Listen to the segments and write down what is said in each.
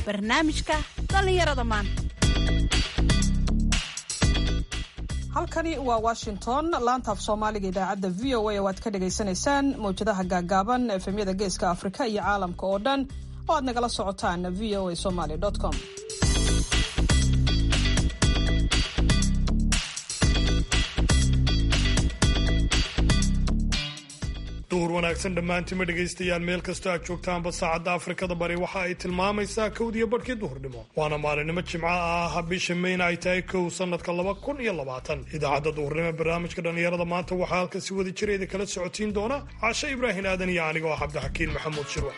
barnaamijka dhallinyarada maanta halkani waa washington laanta af soomaaliga idaacadda v o a oo aad ka dhagaysanaysaan mawjadaha gaagaaban efemyada geeska afrika iyo caalamka oo dhan oo aad nagala socotaan v o a somaly com duhur wanaagsan dhammaantima dhegaystayaal meel kastoo aad joogtaanba saacadda afrikada bari waxa ay tilmaamaysaa kowdiyo badhkii duhurnimo waana maalinimo jimco ah bisha mayna ay tahay kow sanadka laba kun iyo labaatan idaacadda duhurnimo barnaamijka dhallinyarada maanta waxaa halkan si wada jireeda kala socotiin doona cashe ibraahim aadan iyo aniga oo cabdixakiin maxamuud shirwax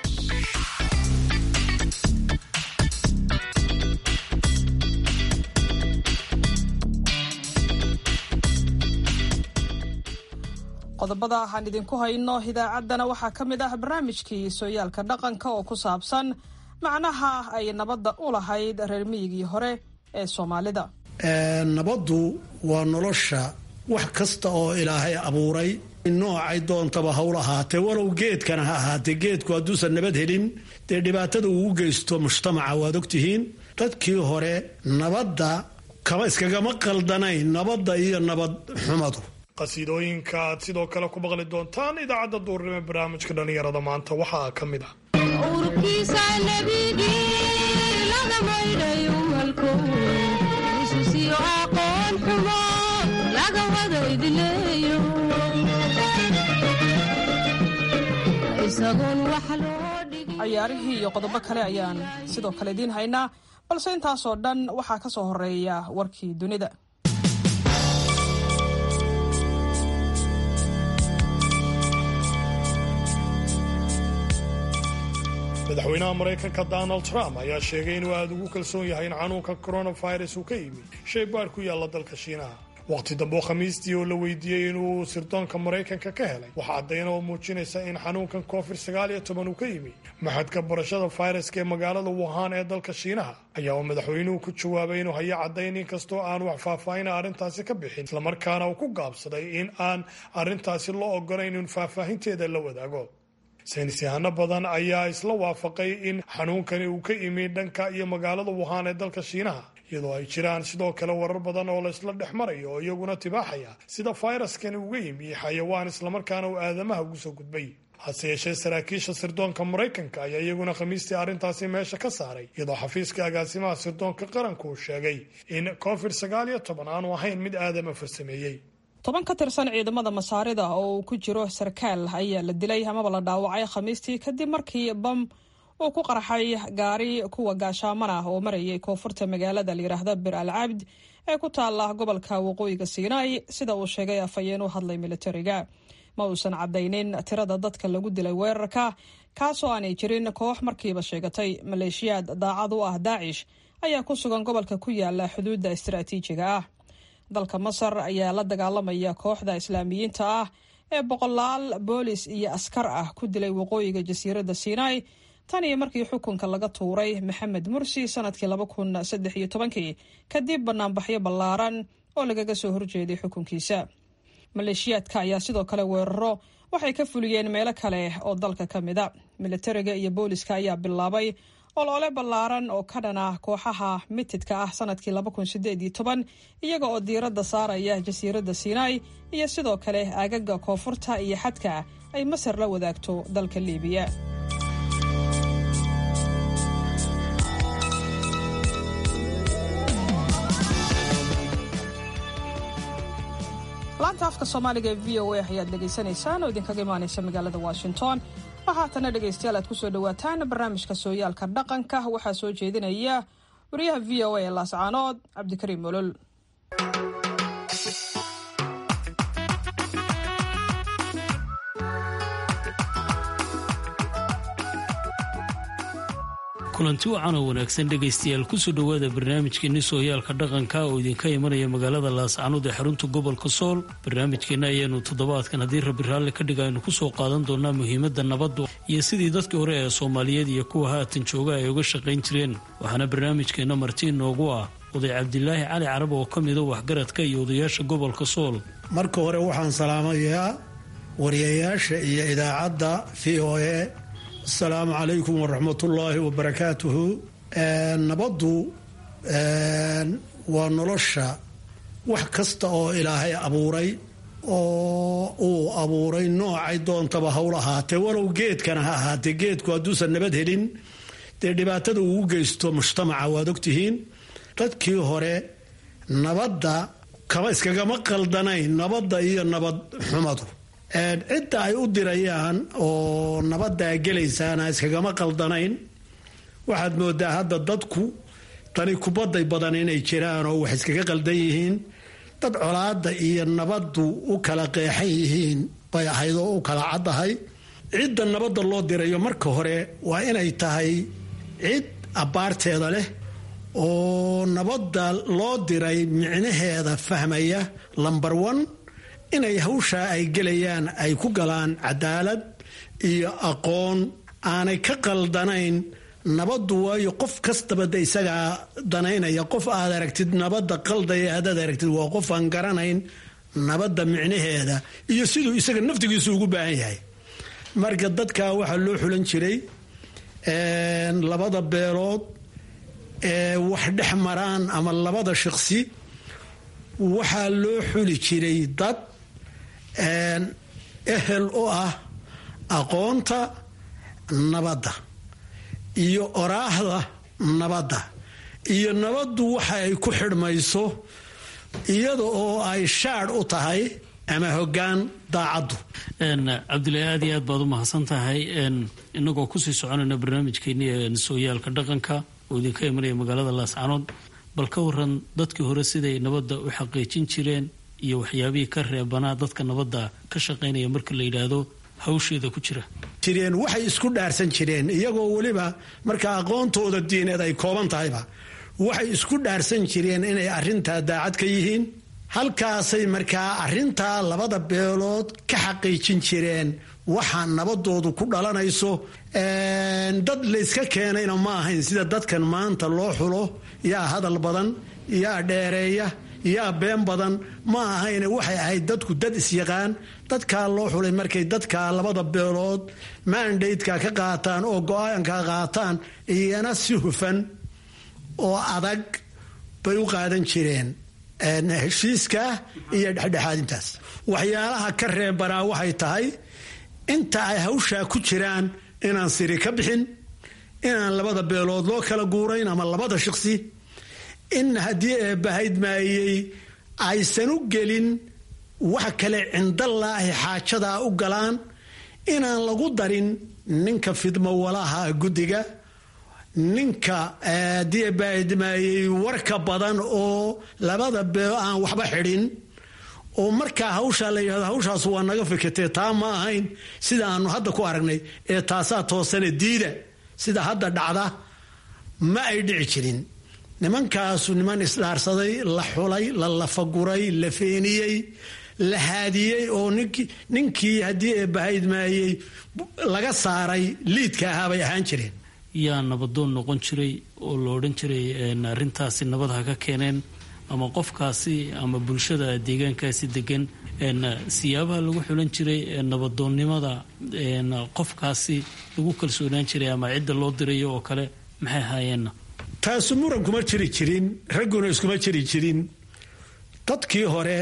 qodobada aan idinku hayno idaacaddana waxaa ka mid ah barnaamijkii sooyaalka dhaqanka oo ku saabsan macnaha ay nabadda u lahayd reer miyigii hore ee soomaalida nabaddu waa nolosha wax kasta oo ilaahay abuuray noocay doontaba hawl ahaatee walow geedkana ha ahaatee geedku hadduusan nabad helin dee dhibaatada uu geysto mujtamaca waad ogtihiin dadkii hore nabadda kama iskagama qaldanayn nabadda iyo nabad xumadu qasiidooyinka aad sidoo kale ku maqli doontaan idaacadda duurnimo barnaamijka dhallinyarada maanta waxaa ka mid ah cayaarihii iyo qodobo kale ayaan sidoo kale idiin haynaa balse intaasoo dhan waxaa ka soo horeeya warkii dunida madaxweynaha maraykanka donald trump ayaa sheegay inuu aada ugu kalsoon yahay in xanuunka coronavirus uu ka yimi shay baadh ku yaalla dalka shiinaha waqti dambe khamiistii oo la weydiiyey inuu sirdoonka maraykanka ka helay waxaa caddayna oo muujinaysa in xanuunkan covid sagaal iyo toban uu ka yimi maxadka barashada fayraska ee magaalada wuhan ee dalka shiinaha ayaa uu madaxweynuhu ku jawaabay inuu hayo caddayn inkastoo aan wax faahfaahina arrintaasi ka bixin islamarkaana uu ku gaabsaday in aan arrintaasi loo ogolayn in faahfaahinteeda la wadaago saynis yahano badan ayaa isla waafaqay in xanuunkani uu ka imi dhanka iyo magaalada wuhan ee dalka shiinaha iyadoo ay jiraan sidoo kale warar badan oo la isla dhex marayo oo iyaguna tibaaxaya sida fayraskani uga yimi xayawaan islamarkaana uu aadamaha ugu soo gudbay hase yeeshee saraakiisha sirdoonka maraykanka ayaa iyaguna khamiistii arrintaasi meesha ka saaray iyadoo xafiiska agaasimaha sirdoonka qaranku uu sheegay in covid sagaal iyo toban aanu ahayn mid aadama farsameeyey toban ka tirsan ciidamada masaarida oo uu ku jiro sarkaal ayaa la dilay amaba la dhaawacay khamiistii kadib markii bam uu ku qarxay gaari kuwa gaashaaman ah oo marayay koonfurta magaalada layidhaahda bir al cabd ee ku taala gobolka waqooyiga siinaai sida uu sheegay afhayeen u hadlay militariga ma uusan caddaynin tirada dadka lagu dilay weerarka kaasoo aanay jirin koox markiiba sheegatay maleeshiyaad daacad u ah daacish ayaa ku sugan gobolka ku yaala xuduudda istaraatiijiga ah dalka masar ayaa la dagaalamaya kooxda islaamiyiinta ah ee boqolaal boolis iyo askar ah ku dilay waqooyiga jasiiradda sinai tan iyo markii xukunka laga tuuray maxamed mursi sanadkii laba kun saddex iyo tobankii kadib banaanbaxyo ballaaran oo lagaga soo horjeeday xukunkiisa maleeshiyaadka ayaa sidoo kale weeraro waxay ka fuliyeen meelo kale oo dalka ka mida militariga iyo booliska ayaa bilaabay oloole ballaaran oo ka dhan ah kooxaha mitidka ah sanadkii laba kun sideed iyo toban iyaga oo diiradda saaraya jasiiradda sinai iyo sidoo kale aagaga koonfurta iyo xadka ay masar la wadaagto dalka liibiya laanta afka soomaaliga ee v o a ayaad dhegaysanaysaan oo idinkaga imaanaysa magaalada washington waxaatana dhegaystayaal aad kusoo dhawaataan barnaamijka sooyaalka dhaqanka waxaa soo jeedinaya wariyaha v o a ee laascaanood cabdikariim molol kulanti wacan oo wanaagsan dhegaystayaal kusoo dhowaada barnaamijkeenni sooyaalka dhaqanka oo idinka imanaya magaalada laascaanood ee xarunta gobolka sool barnaamijkeenna ayaanu toddobaadkan haddii rabbi raalli ka dhiga aynu kusoo qaadan doonaa muhiimadda nabaddu iyo sidii dadkii hore ee soomaaliyeed iyo kuwa haatan jooga ay uga shaqayn jireen waxaana barnaamijkeenna marti inoogu ah oday cabdilaahi cali carab oo ka mida waxgaradka iyo odayaasha gobolka sool marka hore waxaan salaamayaa wariyayaasha iyo idaacadda v o a asalaamu calaykum waraxmatullaahi wabarakaatuhu nabaddu waa nolosha wax kasta oo ilaahay abuuray oo uu abuuray noocay doontaba hawl ahaatee walow geedkana ha ahaatee geedku hadduusan nabad helin dee dhibaatada uu u geysto mujtamaca waad ogtihiin dadkii hore nabadda kama iskagama qaldanayn nabadda iyo nabad xumadu cidda ay u dirayaan oo nabaddaa gelaysaana iskagama qaldanayn waxaad moodaa hadda dadku tani kubadday badan inay jiraan oo wax iskaga qaldan yihiin dad colaadda iyo nabaddu u kala qeexan yihiin bay ahayd oo u kala caddahay cidda nabadda loo dirayo marka hore waa inay tahay cid abbaarteeda leh oo nabadda loo diray micnaheeda fahmaya lambar one inay hawshaa ay gelayaan ay ku galaan cadaalad iyo aqoon aanay ka qaldanayn nabaddu waayo qof kastaba de isagaa danaynaya qof aad aragtid nabadda qaldaya haddaad aragtid waa qof aan garanayn nabadda micnaheeda iyo siduu isaga naftigiisu ugu baahan yahay marka dadkaa waxaa loo xulan jiray labada beelood ee wax dhex maraan ama labada shaqsi waxaa loo xuli jiray dad ehel u ah aqoonta nabadda iyo oraahda nabadda iyo nabaddu waxa ay ku xidhmayso iyada oo ay shaadh u tahay ama hoggaan daacaddu cabdilaahi aad iyo aad baad u mahadsan tahay inagoo kusii soconayna barnaamijkeeni sooyaalka dhaqanka oo idinka imanaya magaalada laascanood bal ka waran dadkii hore siday nabadda u xaqiijin jireen iyo waxyaabihii ka reebanaa dadka nabadda ka shaqaynaya marka la yidhaahdo hawsheeda ku jira jireen waxay isku dhaarsan jireen iyagoo weliba marka aqoontooda diineed ay kooban tahayba waxay isku dhaarsan jireen inay arrintaa daacad ka yihiin halkaasay markaa arrintaa labada beelood ka xaqiijin jireen waxa nabadoodu ku dhalanayso dad layska keenayna ma ahayn sida dadkan maanta loo xulo yaa hadal badan yaa dheereeya yaa been badan ma ahayne waxay ahayd dadku dad isyaqaan dadkaa loo xulay markay dadkaa labada beelood maandaydka ka qaataan oo go-aanka qaataan iyana si hufan oo adag bay u qaadan jireen heshiiska iyo dhexdhexaadintaas waxyaalaha ka reebanaa waxay tahay inta ay hawshaa ku jiraan inaan siri ka bixin inaan labada beelood loo kala guurayn ama labada shaqsi in haddii eebbahayd maayey aysan u gelin wax kale cindallaahi xaajadaa u galaan inaan lagu darin ninka fidmo walaha guddiga ninka haddii eebbahayd maayey warka badan oo labada beel aan waxba xidhin oo markaa hawshaa la yidhahdo hawshaas waa naga fikirtee taa ma ahayn sida aanu hadda ku aragnay ee taasaa toosane diida sida hadda dhacda ma ay dhici jirin nimankaasu niman isdhaarsaday la xulay la lafaguray la feeniyey la haadiyey oo ninkii haddii eebbahayd maayey laga saaray liidka ahaa bay ahaan jireen yaa nabadoon noqon jiray oo la odhan jiray arrintaasi nabad ha ka keeneen ama qofkaasi ama bulshada deegaankaasi degan siyaabaha lagu xulan jiray nabadoonnimada qofkaasi lagu kalsoonaan jiray ama cidda loo dirayo oo kale maxay ahaayeenna taasu muran kuma jiri jirin ragguna iskuma jiri jirin dadkii hore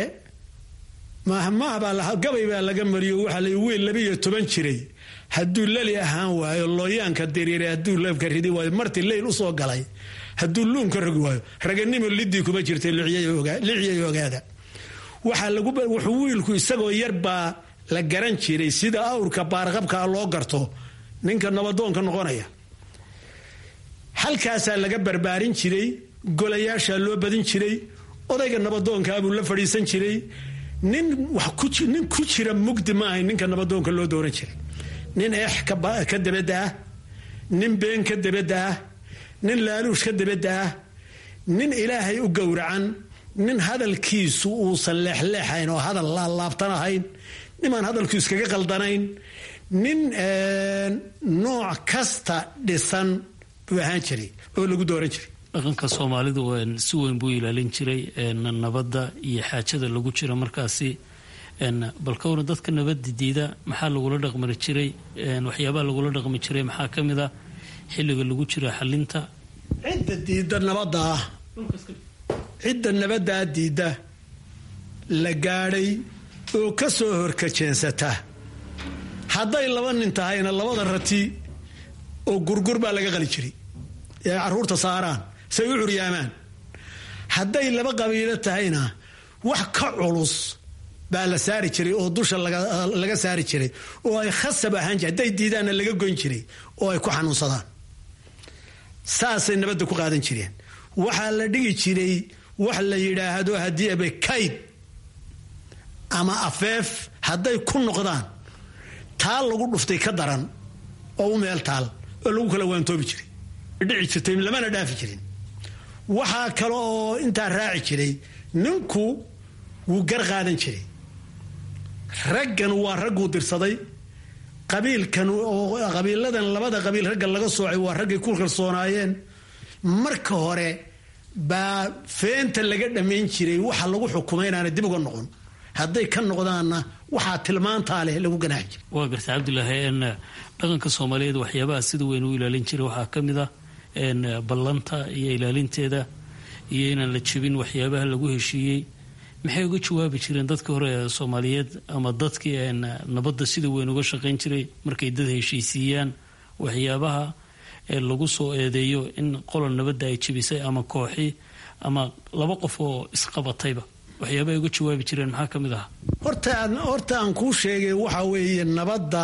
mahmahbaa gabay baa laga mariyo waxaa la wiil labiiyo toban jiray hadduu lali ahaan waayo looyaanka diriiray hadduu leebka ridi waayo marti leyl usoo galay hadduu luunka rogi waayo raganimo lidii kuma jirtay lixyay ogaada wuxuu wiilku isagoo yar baa la garan jiray sida awrka baarqabkaa loo garto ninka nabadoonka noqonaya halkaasaa laga barbaarin jiray golayaashaa loo badin jiray odayga nabadoonkaabuu la fadhiisan jiray nin nin ku jira mugdi ma ahayn ninka nabadoonka loo dooran jiray nin eex ka dabadda ah nin been ka dabadda ah nin laaluush ka dabadda ah nin ilaahay u gowracan nin hadalkiisu uusan leexleexayn oo hadal laalaabtan ahayn nimaan hadalku iskaga qaldanayn nin nooc kasta dhisan buu ahaan jiray oo lagu dooran jiray dhaqanka soomaalidu si weyn buu ilaalin jiray nabadda iyo xaajada lagu jira markaasi bal ka waran dadka nabadda diida maxaa lagula dhaqmi jiray waxyaabaha lagula dhaqmi jiray maxaa ka mid a xilliga lagu jira xalinta cidda diidda nabaddaa cidda nabaddaa diidda la gaadhay oo ka soo horkajeensata hadday laba nin tahayna labada rati oo gurgur baa laga qali jiray ee carruurta saaraan say u curyaamaan hadday laba qabiilo tahayna wax ka culus baa la saari jiray oo dusha laga saari jiray oo ay khasab ahaan jir hadday diidaanna laga goyn jiray oo ay ku xanuunsadaan saasay nabadda ku qaadan jireen waxaa la dhigi jiray wax la yidhaahdo haddii abe kayd ama afeef hadday ku noqdaan taal lagu dhuftay ka daran oo u meel taal oo lagu kala waantoobi jiray dhici jirtay lamana dhaafi jirin waxaa kale oo intaa raaci jiray ninku wuu gar qaadan jiray raggan waa ragguu dirsaday qabiilkan oo qabiiladan labada qabiil ragga laga soocay waa raggay ku kalsoonaayeen marka hore baa feenta laga dhammayn jiray waxa lagu xukumay inaana dib uga noqon hadday ka noqdaanna waxaa tilmaantaa leh lagu ganaaxi jiray waa garta cabdulaahi n dhaqanka soomaaliyeed waxyaabaha sida weyn u ilaalin jiray waxaa ka mid ah ballanta iyo ilaalinteeda iyo inaan la jebin waxyaabaha lagu heshiiyey maxay uga jawaabi jireen dadkii hore ee soomaaliyeed ama dadkii nabadda sida weyn uga shaqayn jiray markay dad heshiisiiyaan waxyaabaha lagu soo eedeeyo in qolol nabadda ay jebisay ama kooxi ama laba qof oo isqabatayba waxyaabahay uga jawaabi jireen maxaa ka mid ahaa horta horta aan kuu sheegay waxa weeye nabadda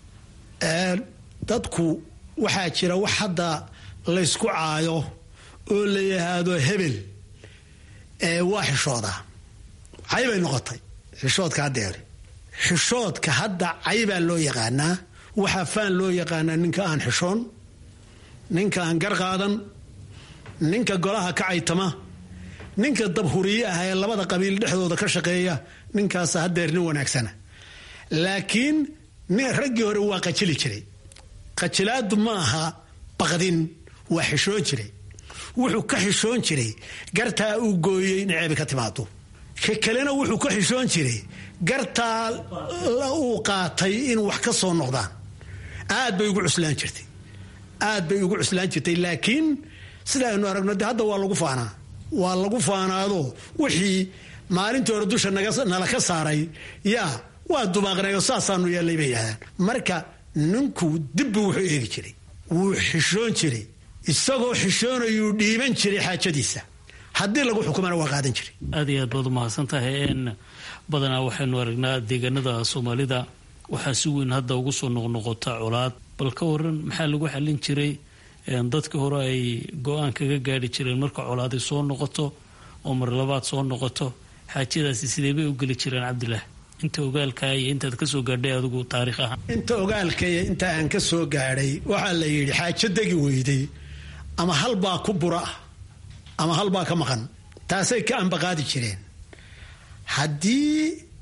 dadku waxaa jira wax hadda laysku caayo oo la yidhaahdo hebel waa xishooda caybay noqotay xishoodka haddeer xishoodka hadda caybaa loo yaqaanaa waxaa faan loo yaqaanaa ninka aan xishoon ninka aan gar qaadan ninka golaha ka caytama ninka dabhuriye ah ee labada qabiil dhexdooda ka shaqeeya ninkaas haddeer nin wanaagsana laakiin raggii hore waa qajili jiray qajilaadu ma aha baqdin waa xishoon jiray wuxuu ka xishoon jiray gartaa uu gooyey in ceebi ka timaado ka kalena wuxuu ka xishoon jiray gartaa uu qaatay in wax ka soo noqdaan aad bay ugu cuslaan jirtay aad bay ugu cuslaan jirtay laakiin sida aynu aragno de hadda waa lagu faanaa waa lagu faanaado wixii maalintii hore dusha nala ka saaray yaa waa dumaaqnayo saasaanu yeellay bay yidhahdaan marka ninku dibbu wuxuu eegi jiray wuu xishoon jiray isagoo xishoonayuu dhiiban jiray xaajadiisa haddii lagu xukumana waa qaadan jiray aad iyo aad baad umahadsan tahay n badanaa waxaynu aragnaa deegaanada soomaalida waxaa si weyn hadda ugu soo noqnoqota colaad bal ka waran maxaa lagu xallin jiray dadkii hore ay go-aan kaga gaari jireen marka colaaday soo noqoto oo mar labaad soo noqoto xaajadaasi sidee bay u geli jireen cabdilaah inta ogaalkaa iyo intaad ka soo gaadhay adigu taariikh ahaan inta ogaalkaya inta aan ka soo gaadhay waxaa la yidhi xaajo degi weyday ama halbaa ku bura ah ama halbaa ka maqan taasay ka ambaqaadi jireen haddii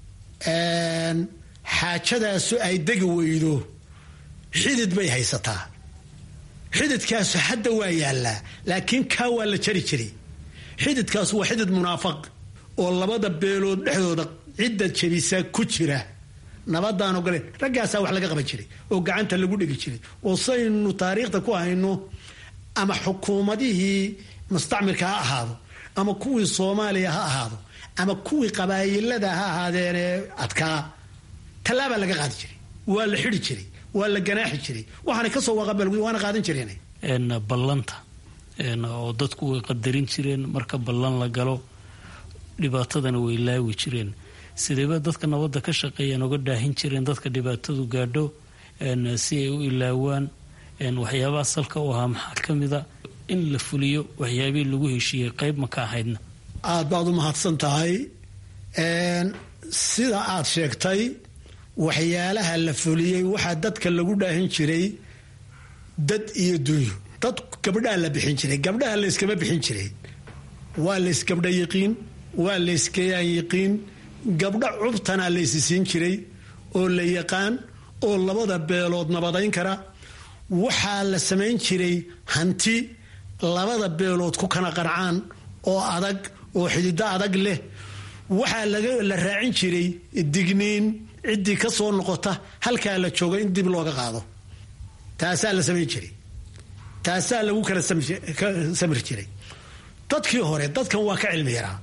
xaajadaasu ay degi weydo xidid bay haysataa xididkaasu hadda waa yaallaa laakiin kaa waa la jari jiray xididkaasu waa xidid munaafaq oo labada beelood dhexdooda cidda jabisa ku jira nabadaan ogoleen raggaasaa wax laga qaban jiray oo gacanta lagu dhigi jiray oo saynu taariikhda ku hayno ama xukuumadihii mustacmirka ha ahaado ama kuwii soomaaliya ha ahaado ama kuwii qabaayilada ha ahaadeenee adkaa tallaabaa laga qaadi jiray waa la xidi jiray waa la ganaaxi jiray waxaana kasoo waaqabal waana qaadan jireen ballanta oo dadku way qadarin jireen marka ballan la galo dhibaatadana way laawi jireen sideeba dadka nabadda ka shaqeeyaan oga dhaahin jireen dadka dhibaatadu gaadho si ay u ilaawaan waxyaabaha salka u ahaa maxaa ka mida in la fuliyo waxyaabihii lagu heshiiyey qayb ma ka ahaydna aad baad u mahadsan tahay sida aad sheegtay waxyaalaha la fuliyey waxaa dadka lagu dhaahin jiray dad iyo dunyo dad gabdhaha la bixin jiray gabdhaha layskama bixin jiray waa laysgabdha yiqiin waa layskayaan yiqiin gabdho cubtanaa laysi siin jiray oo la yaqaan oo labada beelood nabadayn kara waxaa la samayn jiray hanti labada beelood ku kana qancaan oo adag oo xidido adag leh waxaa la raacin jiray digniin ciddii ka soo noqota halkaa la jooga in dib looga qaado taasaa la samayn jiray taasaa lagu kala samir jiray dadkii hore dadkan waa ka cilmi yaraa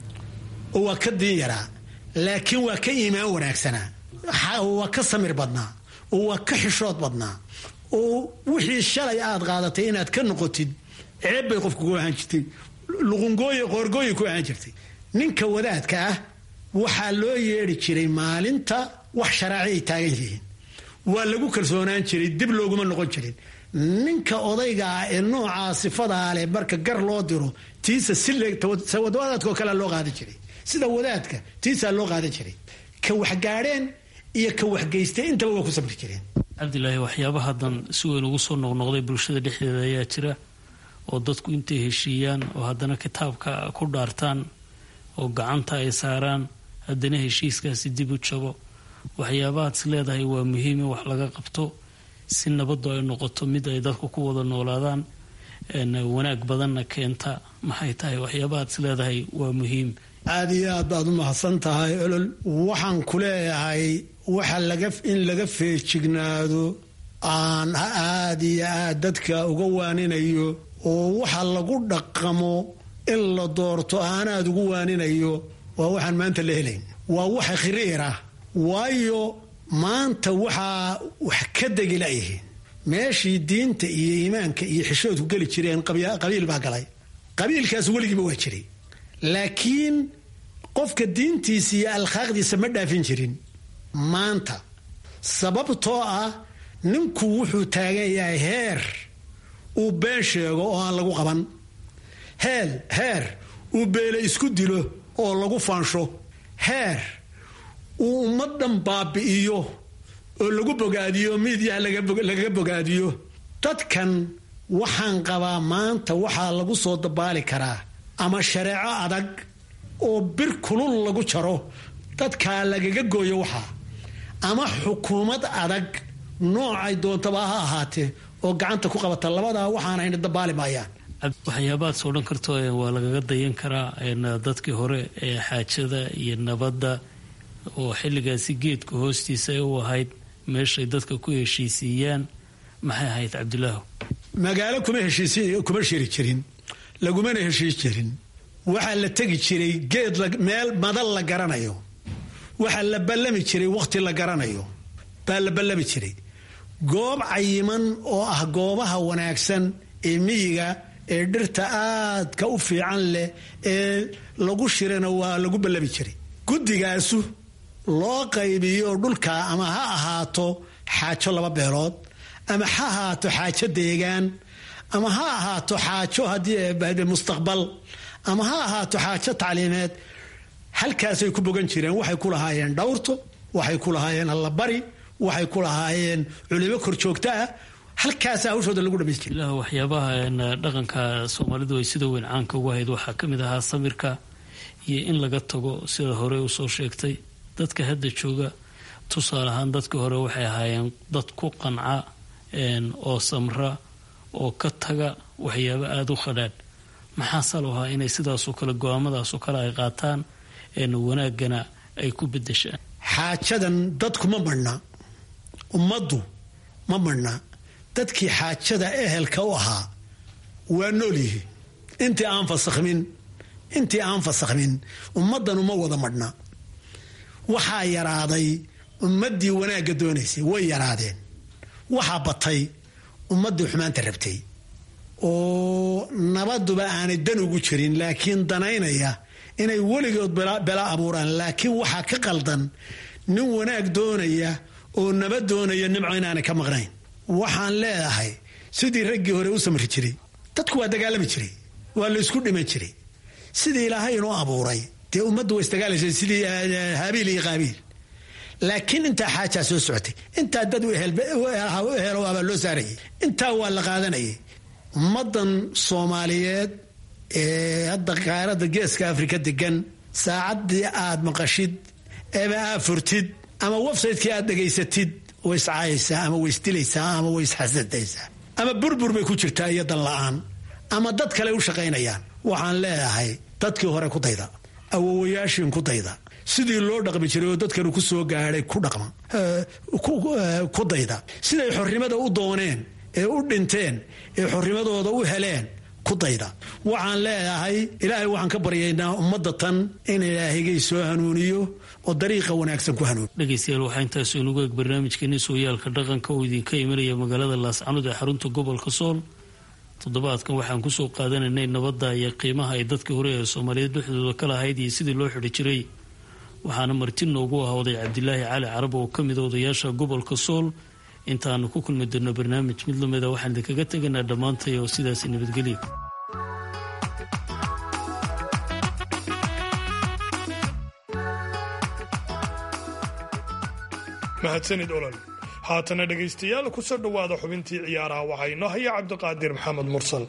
oo waa ka diin yaraa laakiin waa ka iimaan wanaagsanaa waa ka samir badnaa oo waa ka xishood badnaa oo wixii shalay aad qaadatay inaad ka noqotid ceeb bay qofka ku ahaan jirtay luqungooye qoorgooye ku ahaan jirtay ninka wadaadka ah waxaa loo yeedhi jiray maalinta wax sharaaci ay taagan yihiin waa lagu kalsoonaan jiray dib looguma noqon jirin ninka odayga ah ee noocaa sifadaa leh marka gar loo diro tiisa siwadaadko kale loo qaadan jiray sida wadaadka tiisaa loo qaadan jiray ka waxgaadheen iyo ka waxgeystay intaba waa ku sabri jireen cabdilaahi waxyaaba haddan si weyn ugu soo noqnoqday bulshada dhexdeeda ayaa jira oo dadku intay heshiiyaan oo haddana kitaabka ku dhaartaan oo gacanta ay saaraan haddana heshiiskaasi dib u jabo waxyaabahaad is leedahay waa muhiim in wax laga qabto si nabaddu ay noqoto mid ay dadku ku wada noolaadaan wanaag badanna keenta maxay tahay waxyaabahaad is leedahay waa muhiim aada iyo aad baad u mahadsan tahay olol waxaan ku leeyahay waxa laga in laga feejignaado aan aada iyo aad dadka uga waaninayo oo waxa lagu dhaqamo in la doorto aanaad ugu waaninayo waa waxaan maanta la helayn waa waxa khiriir ah waayo maanta waxaa wax ka degi layihiin meeshii diinta iyo iimaanka iyo xishoodku geli jireen qabiil baa galay qabiilkaas weligiiba waa jiray laakiin qofka diintiisa iyo alkhaaqdiisa ma dhaafin jirin maanta sababtoo ah ninku wuxuu taagan yahay heer uu been sheego oo aan lagu qaban heel heer uu beele isku dilo oo lagu faansho heer uu ummaddan baabi'iyo oo lagu bogaadiyo miidyaha lagaga bogaadiyo dadkan waxaan qabaa maanta waxaa lagu soo dabaali karaa ama shareeco adag oo bir kulul lagu jaro dadkaa lagaga gooyo waxaa ama xukuumad adag noocay doontaba ha ahaatee oo gacanta ku qabata labadaa waxaan hayna dabaali maayaan waxyaabaad soo dhan karto waa lagaga dayan karaa dadkii hore ee xaajada iyo nabadda oo xilligaasi geedka hoostiisa ay u ahayd meeshay dadka ku heshiisiiyaan maxay ahayd cabdilaahu magaalo kuma heshiiskuma shiri jirin lagumana heshiis jirin waxaa la tegi jiray geed meel madal la garanayo waxaa la ballami jiray wakhti la garanayo baa la ballami jiray goob cayiman oo ah goobaha wanaagsan ee miyiga ee dhirta aadka u fiican leh ee lagu shirana waa lagu ballami jiray guddigaasu loo qaybiyo dhulkaa ama ha ahaato xaajo laba beelood ama ha ahaato xaajo deegaan ama ha ahaato xaajo haddii mustaqbal ama ha ahaato xaajo tacliimeed halkaasay ku bogan jireen waxay ku lahaayeen dhawrto waxay ku lahaayeen allabari waxay ku lahaayeen culimo korjoogto ah halkaasa hawshooda lagu dhamays jira waxyaabaha dhaqanka soomaalidu ay sida weyn caanka ugu ahayd waxaa ka mid ahaa samirka iyo in laga tago sida hore usoo sheegtay dadka hadda jooga tusaale ahaan dadkii hore waxay ahaayeen dad ku qanca oo samra oo ka taga waxyaabo aada u khadhaadh maxaa salo ahaa inay sidaasoo kale go-aamadaasoo kale ay qaataan wanaaggana ay ku bedeshaan xaajadan dadku ma marhna ummaddu ma marhna dadkii xaajada ehelka u ahaa waa nool yihi intii aan fasakhmin intii aan fasakhmin ummaddanu ma wada madhna waxaa yaraaday ummaddii wanaagga doonaysay way yaraadeen waxaa batay ummaddii xumaanta rabtay oo nabaduba aanay dan ugu jirin laakiin danaynaya inay weligood bela abuuraan laakiin waxaa ka qaldan nin wanaag doonaya oo nabad doonaya nimco inaanay ka maqnayn waxaan leedahay sidii raggii hore u samri jiray dadku waa dagaalami jiray waa la isku dhiman jiray sidii ilaahay inoo abuuray dee ummaddu waa isdagaalaysa sidii haabiil iyo qaabiil laakiin intaa xaajaa soo socotay intaa dad helo abaa loo saarayay intaa waa la qaadanayay ummaddan soomaaliyeed ee hadda qaaradda geeska afrika degan saacaddii aad maqashid eeba aad furtid ama websaytekii aad dhegaysatid way iscaayaysaa ama way isdilaysaa ama way isxasadaysaa ama burbur bay ku jirtaa iyo dan la-aan ama dad kale u shaqaynayaan waxaan leedahay dadkii hore ku dayda awowayaashiin ku dayda sidii loo dhaqmi jiray oo dadkanu ku soo gaadhay ku dhaqma ku dayda siday xornimada u dooneen ee u dhinteen ee xornimadooda u heleen ku dayda waxaan leeyahay ilaahay waxaan ka baryaynaa ummadda tan in ilaahigay soo hanuuniyo oo dariiqa wanaagsan ku hanuuniyo dhegaystayaal waxaa intaas inugu eeg barnaamijkeeni sooyaalka dhaqanka oo idinka imanaya magaalada laascanood ee xarunta gobolka sool toddobaadkan waxaan kusoo qaadanaynay nabadda iyo qiimaha ay dadkii hore ee soomaaliyeed dhexdooda ka lahayd iyo sidii loo xidhi jiray waxaana marti noogu ah oday cabdilaahi cali carab oo ka mid a odayaasha gobolka sool intaanu ku kulmi doonno barnaamij mid lamida waxaan idinkaga tegaynaa dhammaantay oo sidaasi nabadgelya mahadsanid olol haatana dhegaystayaal kusoo dhowaada xubintii ciyaaraha waxaa inoo haya cabdiqaadir maxamed mursal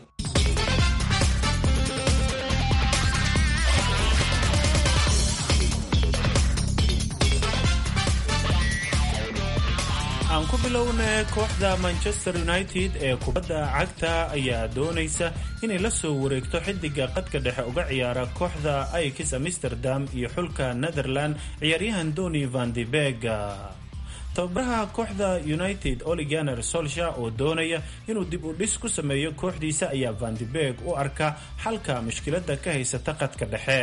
aan ku bilowna kooxda manchester united ee kubadda cagta ayaa doonaysa inay la soo wareegto xidiga qadka dhexe uga ciyaara kooxda aikis amsterdam iyo xulka netherland ciyaaryahan doni van de beg tababaraha kooxda united oliganer solsha oo doonaya inuu dib u dhis ku sameeyo kooxdiisa ayaa van de beg u arka xalka mushkilada ka haysata qadka dhexe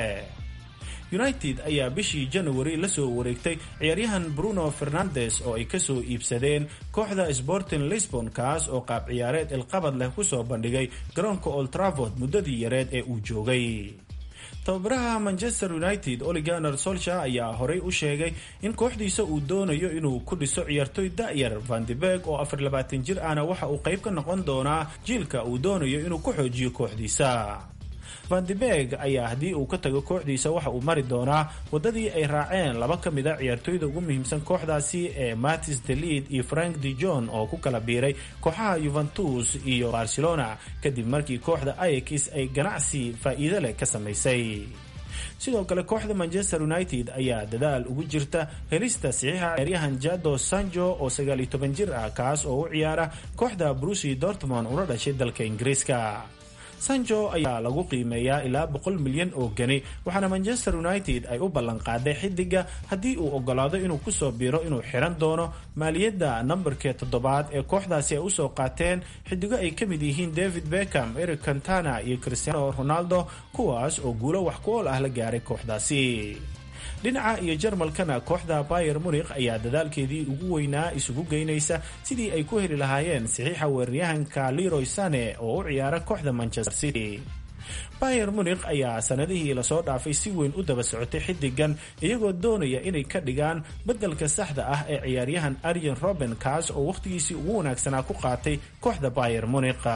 united ayaa bishii january la soo wareegtay ciyaaryahan bruno fernandes oo ay kasoo iibsadeen kooxda sporting lisbon kaas oo qaab ciyaareed ilqabad leh kusoo bandhigay garoonka old travord muddadii yareed ee uu joogay tababaraha manchester united oliganer solsha ayaa horey u sheegay in kooxdiisa uu doonayo inuu ku dhiso ciyaartoy da'yar vandebeg oo afar labaatan jir ahna waxa uu qayb ka noqon doonaa jiilka uu doonayo inuu ku xoojiyo kooxdiisa vandebeg ayaa haddii uu ka tago kooxdiisa waxa uu mari doonaa waddadii ay raaceen laba ka mid a ciyaartoyda ugu muhiimsan kooxdaasi ee matis delid iyo frank de jon oo ku kala biiray kooxaha yuventus iyo barcelona kadib markii kooxda aix ay ganacsi faa'iido leh ka samaysay sidoo kale kooxda manchester united ayaa dadaal ugu jirta helista saxiixa ciyaaryahan jado sanjo oo sagaal iyo toban jir ah kaas oo u ciyaara kooxda brusi dortmond una dhashay dalka ingiriiska sanjo ayaa lagu qiimeeyaa ilaa boqol milyan oo geni waxaana manchester united ay u ballanqaaday xidiga haddii uu ogolaado inuu kusoo biiro inuu xiran doono maaliyadda nambarkee toddobaad ee kooxdaasi ay usoo qaateen xidigo ay ka mid yihiin david beckham eric cantana iyo cristiano ronaldo kuwaas oo guulo wax ku ool ah la gaaray kooxdaasi dhinaca iyo jarmalkana kooxda bayer munikh ayaa dadaalkeedii ugu weynaa isugu geynaysa sidii ay ku heli lahaayeen saxiixa weeraryahanka leroy sane oo u ciyaara kooxda manchester city bayer munikh ayaa sanadihii lasoo dhaafay si weyn u daba socotay xidigan iyagoo doonaya inay ka dhigaan beddelka saxda ah ee ciyaaryahan arjen roben kaas oo wakhtigiisii ugu wanaagsanaa ku qaatay kooxda bayer munikh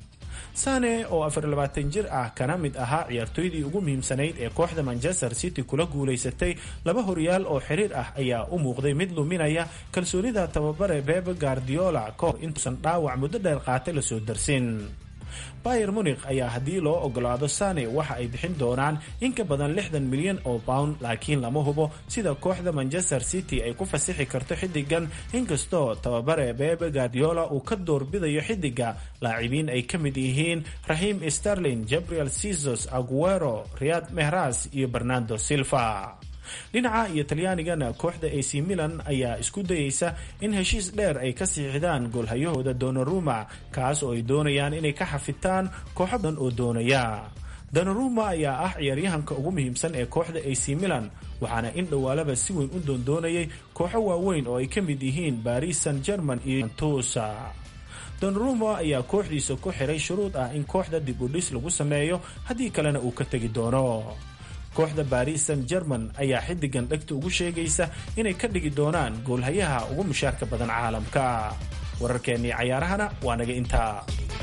sane oo afar labaatan jir ah kana mid ahaa ciyaartoydii ugu muhiimsanayd ee kooxda manchester city kula guulaysatay laba horyaal oo xiriir ah ayaa u muuqday mid luminaya kalsoonida tababare bebe guardiola kahor intuusan dhaawac muddo dheer qaatay lasoo darsin bayer munikh ayaa haddii loo ogolaado sane waxa ay bixin doonaan in ka badan lixdan milyan oo pound laakiin lama hubo sida kooxda manchester city ay ku fasixi karto xidigan inkastoo tababare bebe guardiola uu ka doorbidayo xidiga laacibiin ay ka mid yihiin raxiim sterlin gabriel sizos aguero riyad mehras iyo bernardo silva dhinaca iyo talyaanigana kooxda ac milan ayaa isku dayeysa in heshiis dheer ay ka siixdaan goolhayahooda donaruma kaas oo ay doonayaan inay ka xafitaan kooxo badan oo doonaya donaruma ayaa ah ciyaaryahanka ugu muhiimsan ee kooxda ac milan waxaana in dhowaalaba si weyn u doondoonayay kooxo waaweyn oo ay ka mid yihiin baris san german iyo tusa donaruma ayaa kooxdiisa ku xiray shuruud ah in kooxda dib u dhis lagu sameeyo haddii kalena uu ka tegi doono kooxda baris san german ayaa xidigan dhegta ugu sheegaysa inay ka dhigi doonaan goolhayaha ugu mushaarka badan caalamka wararkeennii cayaarahana waa naga intaa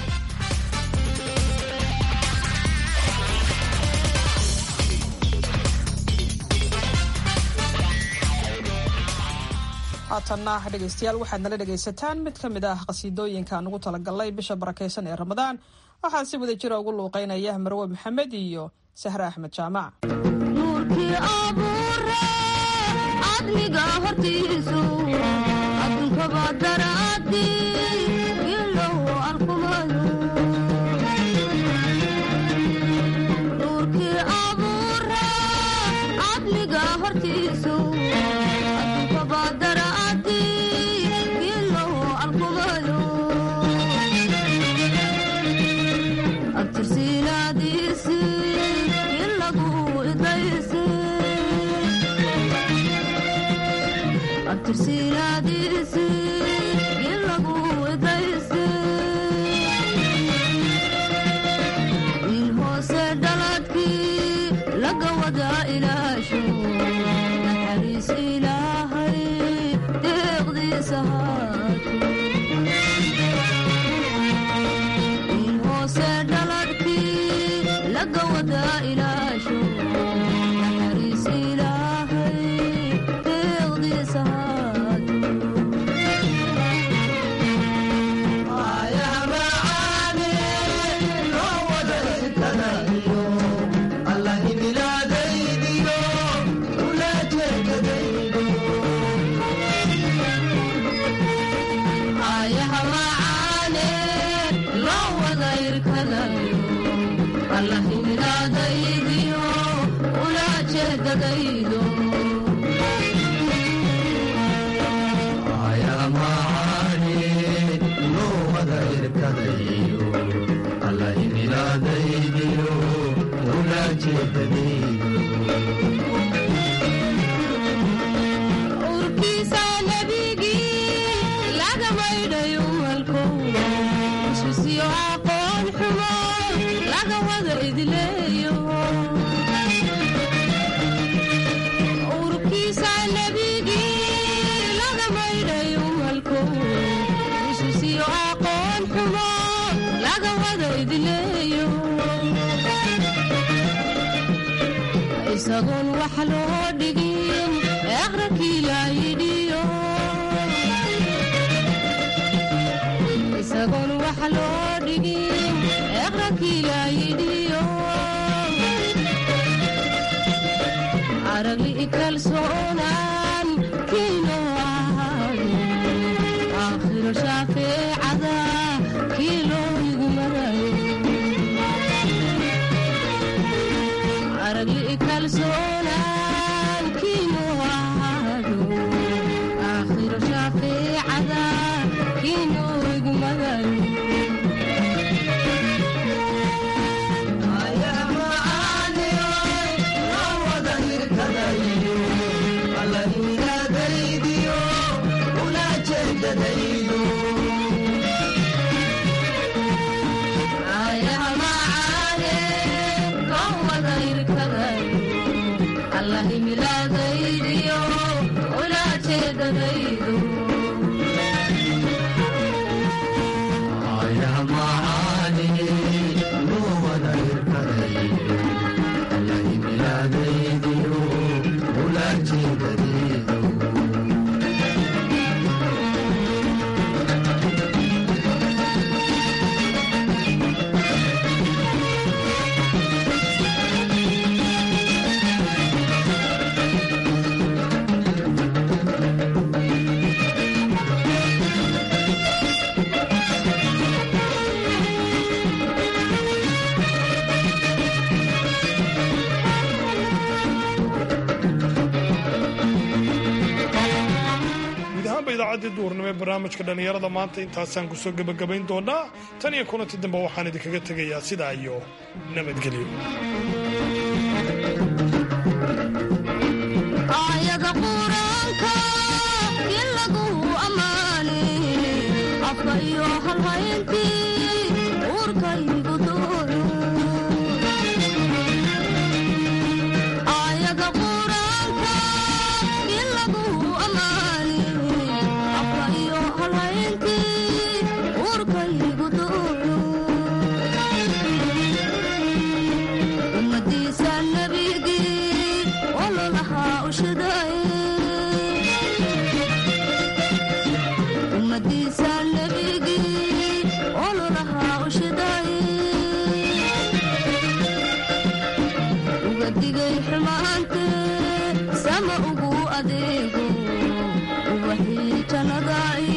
haatanna dhegaystayaal waxaad nala dhegaysataan mid ka mid ah qasiidooyinkaan ugu talagalnay bisha barakaysan ee ramadaan waxaa si wada jira ugu luuqeynaya marwe maxamed iyo sahre axmed jaamac nuurkii abuure cadmiga hortiisu adunkaba daraadi ilow arkumayo nuurkii abuure cadmiga hortiisu adunkaba daraadi ilow arkumayo abtirsiinaadiisi in lagu idaysi in hoose dhaladkii laga wada ilaasho naxariis ilaahay deeqdiisa haato in hoose dhaladkii laga wada ilaasho naxariis ilaahay deeqdiisa haato ayaha macaane loo wada irkadayo allah himilaadaydiyo ula jeedadaydo urkiisa nebigii laga maydhayo walkow isisiyo aqoon xumo laga wada idleeyo urkiisa nebigii laga maydhayo walkow isisiyo aqoon xumo laga wada idleeyo isagoon wax loo dhigin aqrakii laayidhiyo isagoon wax loo dhigin aqrakii laayidhiyo aragli kalsoonaan kiino ahaado aakhiro shaafeecada kii loo igmadayo aragli kalsoonaan kiino ahaado aakhiro shaafeecada kiino igmadayo ayaha macaane loo wada irkadayo allah himilaadaydiyo ula jeedadaydo guud ahaanba idaacaddii duurnimo ee barnaamijka dhallinyarada maanta intaasaan kusoo gebagabayn doonaa tan iyo kulanti dambe waxaan idinkaga tegayaa sidaa iyo nabadgelyo aayada quraanka in lagu ammaane afka iyo halhayntii uurkaygu doono aayada quraanka in lagu ammaane afka iyo halhayntii uurkaygu doono ummadiisa nabigii ololahaa ushadaye ummadiisa nabigii ololahaa ushadaye uga digay xumaante sama ugu adeego ubaxii jannada